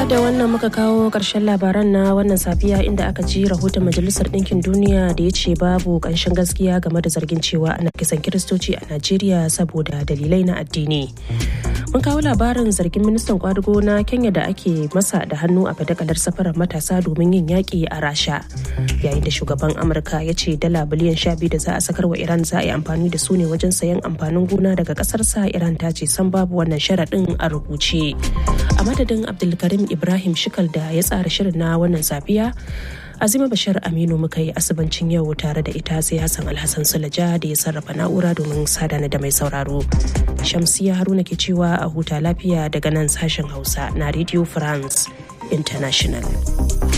duka da wannan muka kawo ƙarshen labaran na wannan safiya inda aka ji rahoton majalisar ɗinkin duniya da ya ce babu ƙanshin gaskiya game da zargin cewa ana kisan kiristoci a najeriya saboda dalilai na addini mun kawo labarin zargin ministan kwadugo na kenya da ake masa da hannu a fadakalar safarar matasa domin yin yaƙi a rasha yayin da shugaban amurka ya ce dala biliyan sha biyu da za a sakar wa iran za a yi amfani da su ne wajen sayan amfanin gona daga ƙasarsa iran ta ce san babu wannan sharaɗin a rubuce a madadin abdulkarim ibrahim shikal da ya tsara shirin na wannan safiya azima bashir aminu muka yi asibancin yau tare da ita sai hassan alhassan sulaja da ya sarrafa na'ura domin sadana da mai sauraro shamsiya haruna ke cewa a huta lafiya daga nan sashen hausa na radio france international